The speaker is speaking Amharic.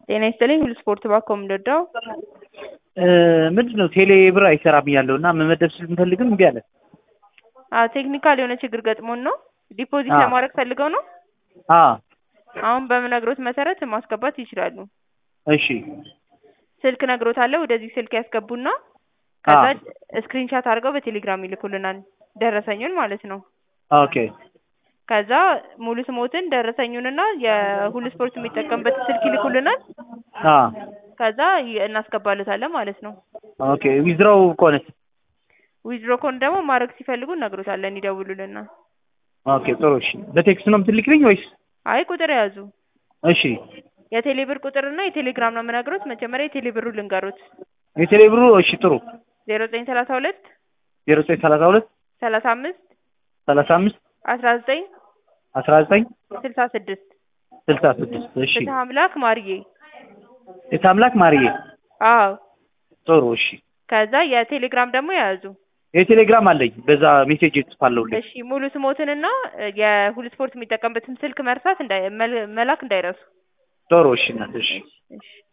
ጤና ይስጥልኝ ሁሉ ስፖርት ባኮ ምንወዳው ምንድን ነው ቴሌ ብር አይሰራም ያለው እና መመደብ ስንፈልግም እምቢ አለ። አዎ ቴክኒካል የሆነ ችግር ገጥሞን ነው። ዲፖዚት አዎ። ለማድረግ ፈልገው ነው። አዎ አሁን በምነግሮት መሰረት ማስገባት ይችላሉ። እሺ ስልክ ነግሮታለሁ። ወደዚህ ስልክ ያስገቡና ከዛ አዎ። ስክሪንሻት አድርገው በቴሌግራም ይልኩልናል። ደረሰኙን ማለት ነው። ኦኬ ከዛ ሙሉ ስሞትን ደረሰኙንና የሁሉ ስፖርት የሚጠቀምበት ስልክ ይልኩልናል። አዎ ከዛ ይ- እናስገባለታለን ማለት ነው። ኦኬ ዊዝድሮው ከሆነስ ዊዝድሮ ኮን ደግሞ ማድረግ ሲፈልጉ እነግሮታለን፣ ይደውሉልና። ኦኬ ጥሩ እሺ በቴክስት ነው የምትልክልኝ ወይስ አይ ቁጥር ያዙ። እሺ የቴሌብር ቁጥርና የቴሌግራም ነው የምነግሮት። መጀመሪያ የቴሌብሩ ልንገሩት። የቴሌ ብሩ እሺ ጥሩ ዜሮ ዘጠኝ ሰላሳ ሁለት ዜሮ ዘጠኝ ሰላሳ ሁለት ሰላሳ አምስት ሰላሳ አምስት አስራ ዘጠኝ አስራ ዘጠኝ ስልሳ ስድስት ስልሳ ስድስት እሺ ፍትህ አምላክ ማርዬ። የታምላክ ማርዬ አዎ ጥሩ እሺ ከዛ የቴሌግራም ደግሞ የያዙ። የቴሌግራም አለኝ በዛ ሜሴጅ ጽፋለሁ እሺ ሙሉ ስሞትንና የሁሉ ስፖርት የሚጠቀምበትን ስልክ መርሳት እንዳይ መል- መላክ እንዳይረሱ። ጥሩ እሺ እናት እሺ እሺ